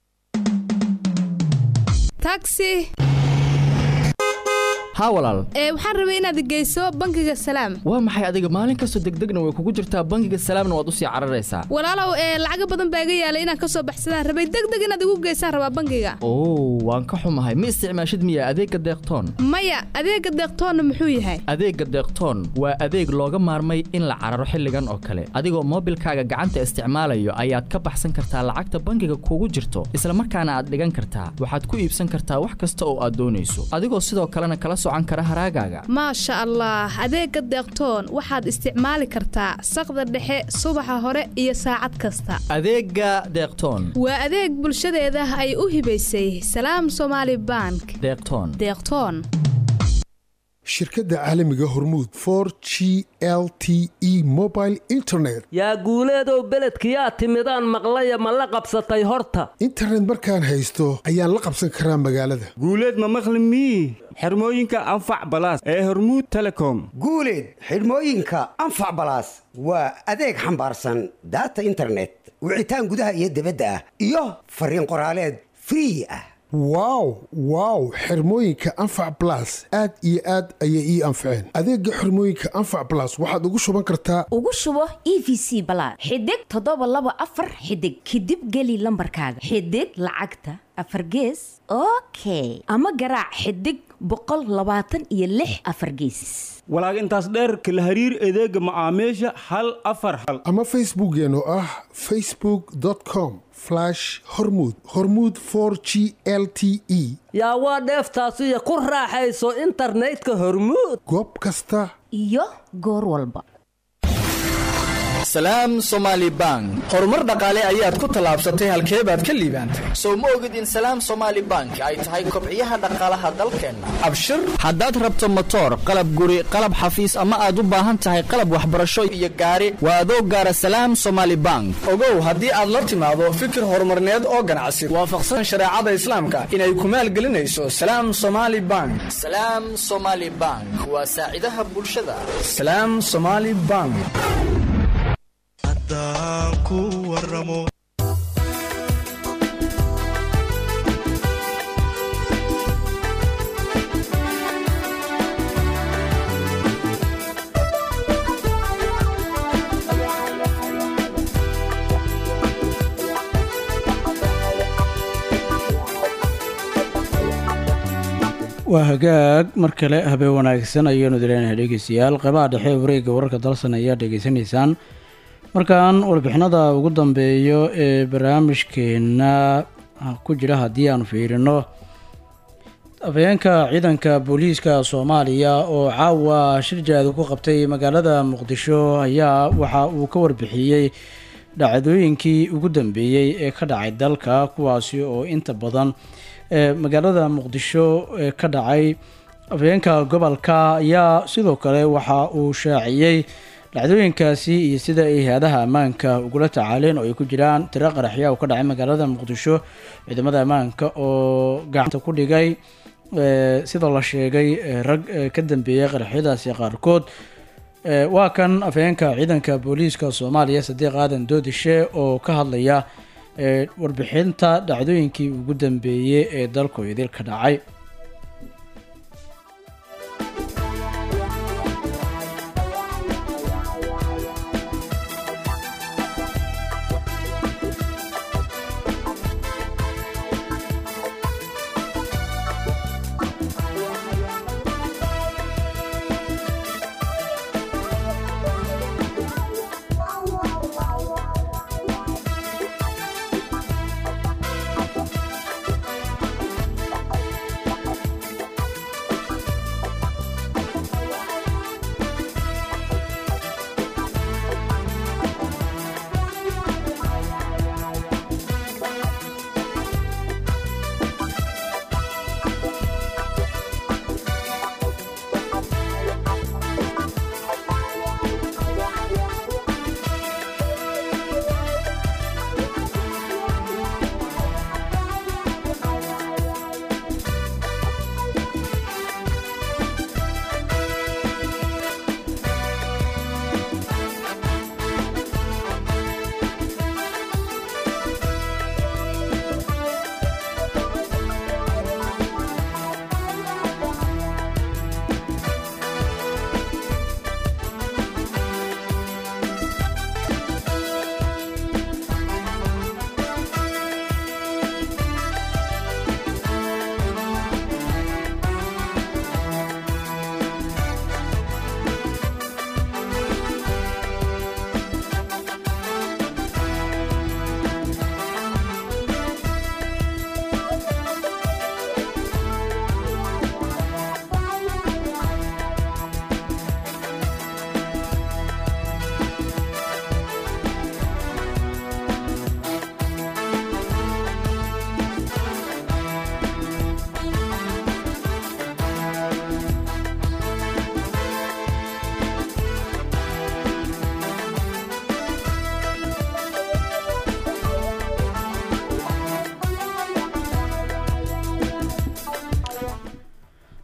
taxi haa walaal ee waxaan rabay inaad geyso bangiga salaam waa maxay adiga maalin kastoo degdegna way kugu jirtaa bangiga salaamna waad usii cararaysaa walaalow ee lacaga badan baa iga yaalay inaan kasoo baxsadaan rabay degdeg inaad igu geysaan rabaa bangiga oo waan ka xumahay ma isticmaashid miya adeegga deeqtoon maya adeega deeqtoonna muxuu yahay adeegga deeqtoon waa adeeg looga maarmay in la cararo xilligan oo kale adigoo moobilkaaga gacanta isticmaalayo ayaad ka baxsan kartaa lacagta bangiga kugu jirto islamarkaana aad dhigan kartaa waxaad ku iibsan kartaa wax kasta oo aad doonayso adigoo sidoo kalena kala socan kara haraagaaga maasha allah adeega deeqtoon waxaad isticmaali kartaa saqda dhexe subaxa hore iyo saacad kasta adeegga deeqtoon waa adeeg bulshadeeda ay u hibaysay salaam somaali bank deeqtoon deeqtoon shirkadda caalamiga hormuud for g l t e mobile internet yaa guuleedow beledkiyaa timidaan maqlaya ma la qabsatay horta internet markaan haysto ayaan la qabsan karaa magaalada guuleed ma maqli mii xirmooyinka anfac balaas ee hormuud telecom guuleed xidhmooyinka anfac balaas waa adeeg xambaarsan daata internet wicitaan gudaha iyo dibadda ah iyo fariin qoraaleed free ah wow wow xirmooyinka anfac blas aad iyo aad ayay ii anfaceen adeega xirmooyinka anfac blas waxaad ugu shuban kartaa ugu shubo e v c balaad xidig toddoba laba afar xidig kadib geli lambarkaaga xidig lacagta afar gees okay ama garaac xidig boqol labaatan iyo lix afar geesis walaag intaas dheer kala hariir adeega macaamiisha hal afar hal ama facebookeen oo ah facebook com hormud hormud g l t e yaa waa dheeftaasiyo ku raaxayso internetka hormuud goob kasta iyo goor walba salaam somaali bank horumar dhaqaale ayaad ku tallaabsatay halkee baad ka liibaantay sow ma ogid in salaam somaali bank ay tahay kobciyaha dhaqaalaha dalkeenna abshir haddaad rabto motoor qalab guri qalab xafiis ama aad u baahan tahay qalab waxbarasho iyo gaari waa adoo gaara salaam somaali bank ogow haddii aad la timaado fikir horumarneed oo ganacsi waafaqsan shareecada islaamka inay ku maalgelinayso salaam somaali bank salaam somaali bank waa saacidaha bulshada salaam somaali bank waa hagaag mar kale habeen wanaagsan ayaanu dileenahay dhegeystayaal qeybaha dhexe ee wareegga wararka dalsan ayaa dhegeysanaysaan markan warbixinada ugu dambeeyo ee barnaamijkeena ku jira haddii aanu fiirino afhayeenka ciidanka booliiska soomaaliya oo caawa shir jaadu ku qabtay magaalada muqdisho ayaa waxa uu ka warbixiyey dhacdooyinkii ugu dambeeyey ee ka dhacay dalka kuwaasi oo inta badan ee magaalada muqdisho ee ka dhacay afhayeenka gobolka ayaa sidoo kale waxa uu shaaciyey dhacdooyinkaasi iyo sida ay hay-adaha ammaanka ugula tacaaleen oo ay ku jiraan tiro qaraxya uu ka dhacay magaalada muqdisho ciidamada ammaanka oo gacanta ku dhigay sida la sheegay rag ka dambeeyay qaraxyadaasi qaarkood waa kan afhayeenka ciidanka booliiska soomaaliya sadiiq aadan doodishe oo ka hadlaya warbixinta dhacdooyinkii ugu dambeeyey ee dalku idil ka dhacay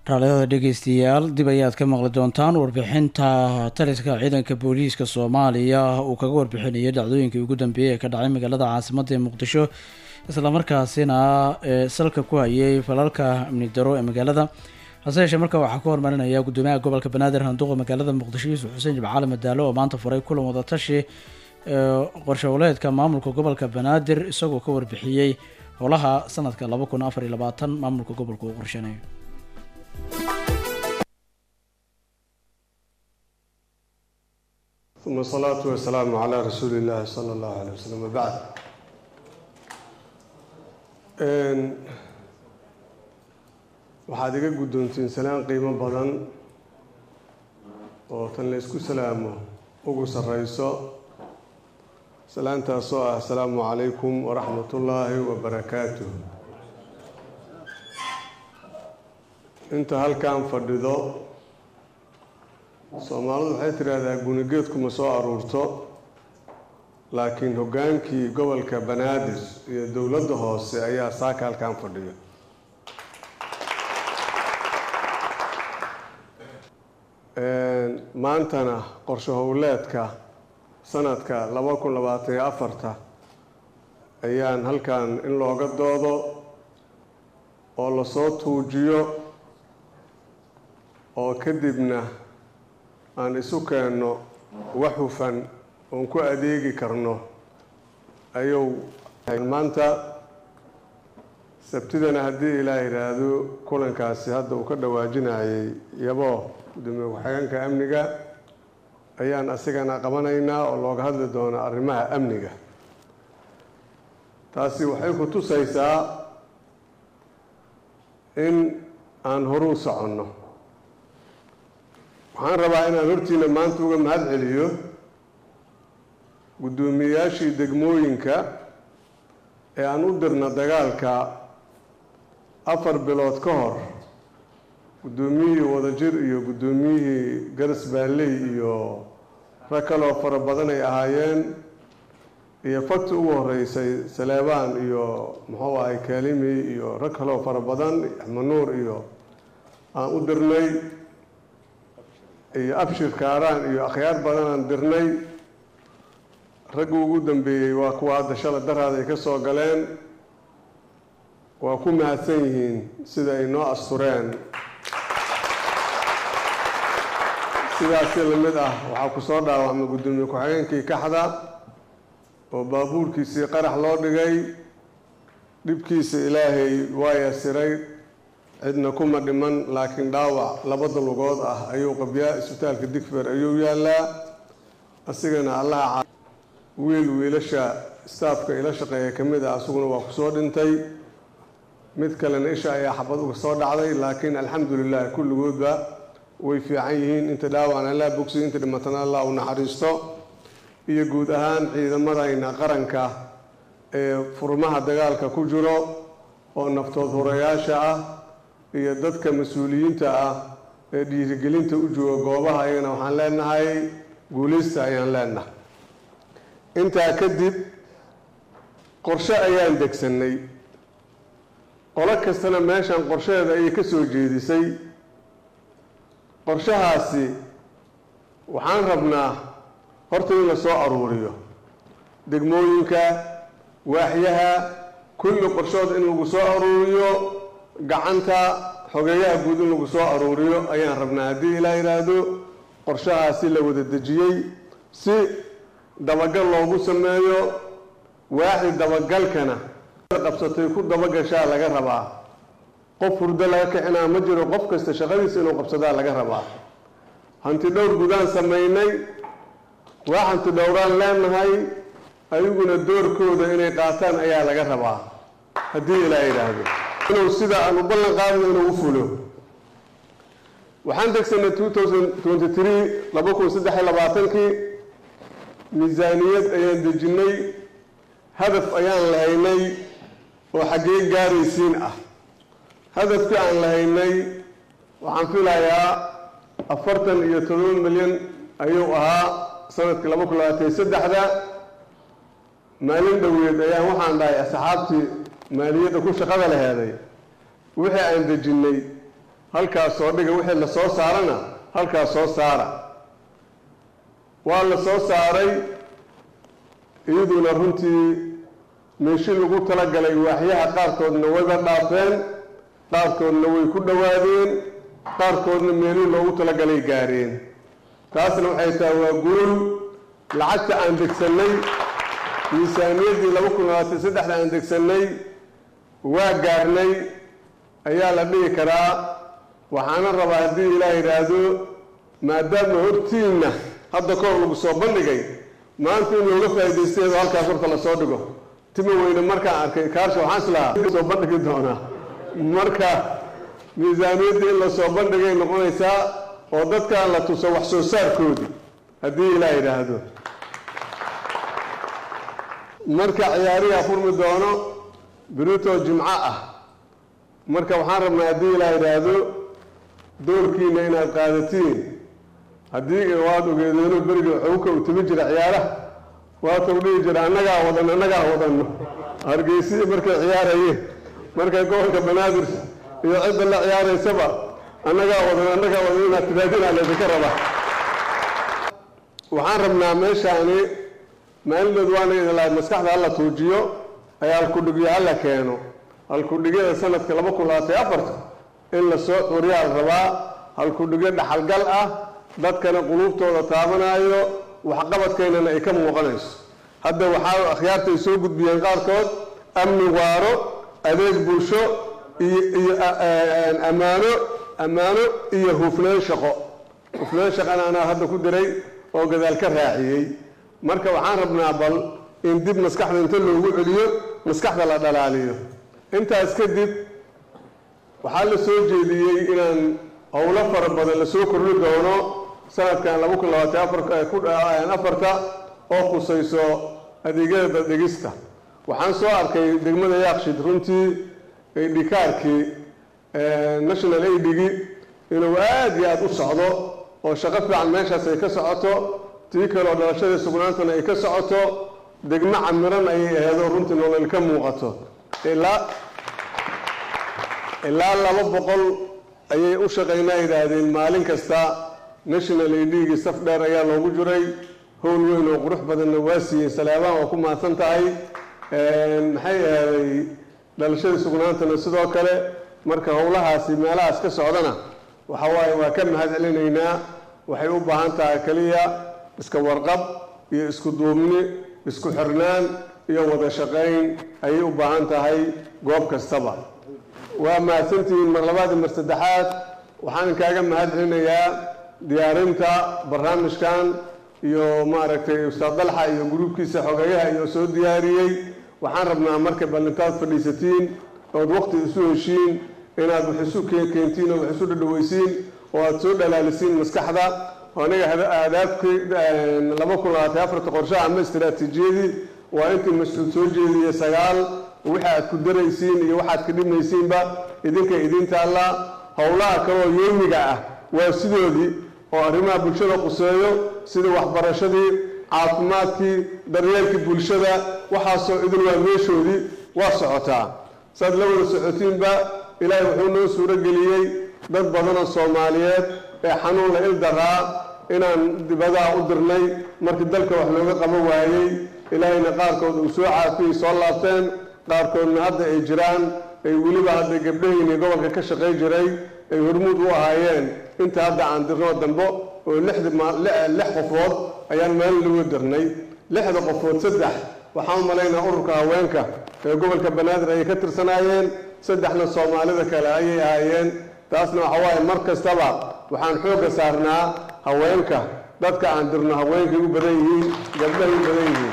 raaliyada dhegeystayaal dib ayaad ka maqli doontaan warbixinta taliska ciidanka booliiska soomaaliya uu kaga warbixinayay dhacdooyinkii ugu dambeeyey ee ka dhacay magaalada caasimadda ee muqdisho islamarkaasina ee salka ku hayay falalka amni daro ee magaalada hase yeeshee marka waxaa ku hormarinaya gudoomiyaha gobolka banaadir handuuqa magaalada muqdisho yuusuf xuseen jimcaali madaalo oo maanta furay kulan wadatashi ee qorshowleedka maamulka gobolka banaadir isagoo ka warbixiyey howlaha sanadka laba kun afar iyo labaatan maamulka gobolka uu qorshanayo ثم الصلاة والسلام على رسول الله صلى الله عليه وسلم وبعد Een, waxaad iga guddoontiin salaan qiimo badan oo tan la isku salaamo ugu sarreyso salaantaasoo ah asalaamu calaykum waraxmatullaahi wabarakaatuh inta halkan fadhido soomaalidu waxay tidhaahdaa gunigeedkuma soo aruurto laakiin hoggaankii gobolka banaadir iyo dowladda hoose ayaa saaka halkan fadhiyo maantana qorshe howleedka sanadka laba kun labaatan iyo afarta ayaan halkan in looga doodo oo lasoo tuujiyo oo kadibna aan isu keenno wax hufan oon ku adeegi karno ayuu maanta sabtidana haddii ilaa yidhaahdo kulankaasi hadda uu ka dhawaajinayay yabo gudoomiye ku-xigeenka amniga ayaan asigana qabanaynaa oo looga hadli doono arrimaha amniga taasi waxay ku tusaysaa in aan horuu soconno waxaan rabaa inaan hortiina maanta uga mahad celiyo guddoomiyeyaashii degmooyinka ee aan u dirna dagaalka afar bilood ka hor guddoomiyihii wadajir iyo guddoomiyihii garas baalley iyo rag kaloo fara badan ay ahaayeen iyo fagti ugu horeysay saleebaan iyo muxuu ahay kaalimi iyo rag kaloo fara badan axmanuur iyo aan u dirnay iyo abshir kaaraan iyo akhyaar badan aan dirnay raggu ugu dambeeyey waa kuwa hadda shala daraad ay ka soo galeen waa ku mahadsan yihiin sida ay noo astureen sidaasi lamid ah waxaa ku soo dhaawacmay guddoomiye ku-xigeenkii kaxda oo baabuurkiisii qarax loo dhigay dhibkiisa ilaahay waa yasiray cidna kuma dhiman laakiin dhaawac labada lugood ah ayuu qabyaa isbitaalka digfer ayuu yaalaa asigana allaha wiil wiilasha staafka ila shaqeeya ka mid ah asaguna waa kusoo dhintay mid kalena isha ayaa xabad uga soo dhacday laakiin alxamdulilah kulligoodba way fiican yihiin inta dhaawacna allaa bogsiy inta dhimatana allah u naxariisto iyo guud ahaan ciidamadayna qaranka ee furmaha dagaalka ku jiro oo naftood horeyaasha ah iyo dadka mas-uuliyiinta ah ee dhiirigelinta u jooga goobaha ayagana waxaan leenahay guuleysta ayaan leenahay intaa kadib qorshe ayaan degsannay qolo kastana meeshan qorshaheeda ayay ka soo jeedisay qorshahaasi waxaan rabnaa horta in la soo aruuriyo degmooyinka waaxyaha kulli qorshood in lagu soo aruuriyo gacanta xogeeyaha guud in lagu soo aruuriyo ayaan rabnaa haddii ilaa yidhaahdo qorshahaasi la wada dejiyey si dabagal loogu sameeyo waaxdi dabagalkana qabsatay ku dabagashaa laga rabaa qof hurdo laga kicinaa ma jiro qof kasta shaqadiisa inuu qabsadaa laga rabaa hanti dhowr gudaan samaynay waa hanti dhowraan leenahay ayaguna doorkooda inay qaataan ayaa laga rabaa haddii ilaa yidhaahdo inuu sida aan u ballan qaadno inuu u fulo waxaan degsanay two thousand twenty three laba kun saddex iyo labaatankii miisaaniyad ayaan dejinnay hadaf ayaan lahaynay oo xaggee gaaraysiin ah hadafkii aan lahaynay waxaan filayaa afartan iyo todoba milyan ayuu ahaa sanadkii laba kun labaatan iyo saddexda maalin dhoweed ayaan waxaan dhahay asxaabtii maaliyadda ku shaqada laheeday wixii aan dejinnay halkaas soo dhiga wixii la soo saarana halkaas soo saara waa la soo saaray iyaduna runtii meeshii lagu talagalay waaxyaha qaarkoodna wayba dhaafeen qaarkoodna way ku dhowaadeen qaarkoodna meelihii loogu talagalay gaareen taasna waxay tahay waa guul lacagta aan degsannay miisaaniyaddii laba kun labaatan saddexda aan degsannay waa gaarnay ayaa la dhihi karaa waxaana rabaa haddii ilaah yidhaahdo maadaama hortiinna hadda kahor lagu soo bandhigay maanta in looga faa'iidaysteedo halkaas horta lasoo dhigo tima weyne markaan arkay kaarsha waxaan islahaa soo bandhigi doonaa marka miisaaniyadda in lasoo bandhigay noqonaysaa oo dadkan la tuso wax soo saarkoodii haddii ilaah yidhaahdo marka ciyaariha furmi doono birito jimco ah marka waxaan rabnaa haddii ilaah yidhaahdo doorkiina inaad qaadatiin haddii waad ogeedeeno beriga xowka uu timi jira ciyaaraha waatau dhihi jira annagaa wadan annagaa wadanno hargeysiya markay ciyaarayeen markay gobolka banaadir iyo cidda la ciyaaraysaba annagaa wadan annagaa wadan inaad tidaadinaa laydinka rabaa waxaan rabnaa meeshaani maalindood waana idin lahay maskaxda hala tuujiyo ayaa halkudhigyo hala keeno halkudhigyada sanadka laba kun labaatan afarta in lasoo xuriyaa la rabaa halkudhigyo dhaxalgal ah dadkana quluubtooda taabanayo waxqabadkeynana ay ka muuqanayso hadda waxaa akhyaartay soo gudbiyeen qaarkood amni waaro adeeg bulsho iyo iyo ammaano ammaano iyo hufnaan shaqo hufnaan shaqana anaa hadda ku diray oo gadaal ka raaciyey marka waxaan rabnaa bal in dib maskaxda inta loogu celiyo maskaxda la dhalaaliyo intaas kadib waxaa la soo jeediyey inaan howlo fara badan lasoo kordhi doono sanadkan laba kun labaatan afarta oo khusayso adeegyada daddegista waxaan soo arkay degmada yaakshid runtii dhikaarkii national aidigi inuu aada iyo aada u socdo oo shaqo fiican meeshaas ay ka socoto tii kaleo dhalashadii sugnaantana ay ka socoto degmo camiran ayay aheedoo runtii nolol ka muuqato ilaa ilaa laba boqol ayay u shaqaynaa yidhaahdeen maalin kasta national aidigi saf dheer ayaa loogu jiray howl weyn oo qurux badanna waa siiyey saleebaan waa ku mahadsan tahay maxay ahaaday dhalashadii sugnaantana sidoo kale marka howlahaasi meelahaas ka socdana waxa waaye waa ka mahad celinaynaa waxay u baahan tahay keliya iska warqab iyo isku duubni isku xirnaan iyo wada shaqayn ayay u baahan tahay goob kastaba waa mahadsantihiin mar labaad iyo mar saddexaad waxaan inkaaga mahad celinayaa diyaarinta barnaamijkan iyo maaragtay ustaad dalxa iyo gruubkiisa xogeeyaha iyo soo diyaariyey waxaan rabnaa marka bal intaad fadhiisatiin ood waqti isu heshiin inaad wax isu keentiin oo wax isu dhadhaweysiin oo aad soo dhalaalisiin maskaxda aniga aadaabkii laba kun labaatan afarta qorshaha ama istiraatiijiyadii waa intii mas-uul soo jeediyey sagaal wixii aad ku daraysiin iyo waxaad ka dhimaysiinba idinka idin taalla howlaha kaleoo yeymiga ah waa sidoodii oo arrimaha bulshada quseeyo sida waxbarashadii caafimaadkii daryeelkii bulshada waxaasoo idin waa meeshoodii waa socotaa saad la wada socotiinba ilaahay wuxuu noo suuro geliyey dad badanoo soomaaliyeed ee xanuunla il daraa inaan dibadaha u dirnay markii dalka wax looga qabo waayey ilaahayna qaarkood uu soo caafiyey soo laabteen qaarkoodna hadda ay jiraan ay weliba hadda gabdhahayni gobolka ka shaqay jiray ay hormuud u ahaayeen inta hadda aan dirnoo dambo oo lixdi lix qofood ayaan maalin lagu dirnay lixda qofood saddex waxaan u malaynaa ururka haweenka ee gobolka banaadir ayay ka tirsanaayeen saddexna soomaalida kale ayay ahaayeen taasna waxa waaye mar kastaba waxaan xoogga saarnaa haweenka dadka aan dirno haweenkay u badan yihiin gabdhahay u badan yihiin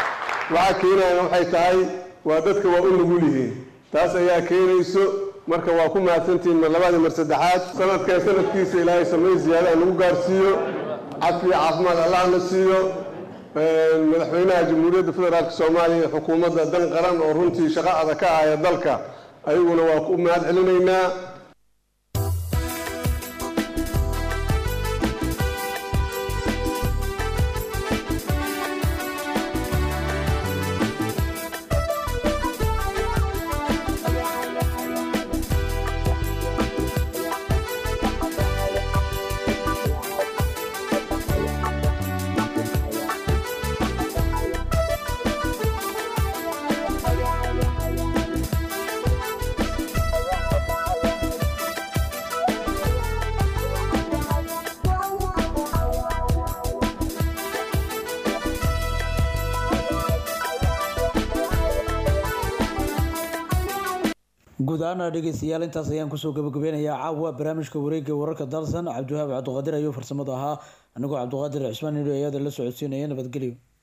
waxaa keenayana waxay tahay waa dadka waa u nugul yihiin taas ayaa keenayso marka waa ku mahadsantihiin mar labaad iyo mar saddexaad sanadkee sanadkiisa ilaahay samay ziyaada nagu gaarsiiyo cafiya caafimaad allahna siiyo madaxweynaha jamhuuriyadda federaalk soomaaliya iyo xukuumadda dan qaran oo runtii shaqo adag ka ahaya dalka ayaguna waa ku mahad celinaynaa guud ahaana dhegeystayaal intaas ayaan kusoo gabagabeynayaa caawa barnaamijka wareega wararka dalsan cabdiwahaab cabdiqaadir ayuu farsamada ahaa anigoo cabdiqaadir cismaan nidho ayaada la socodsiinaya nabadgelyo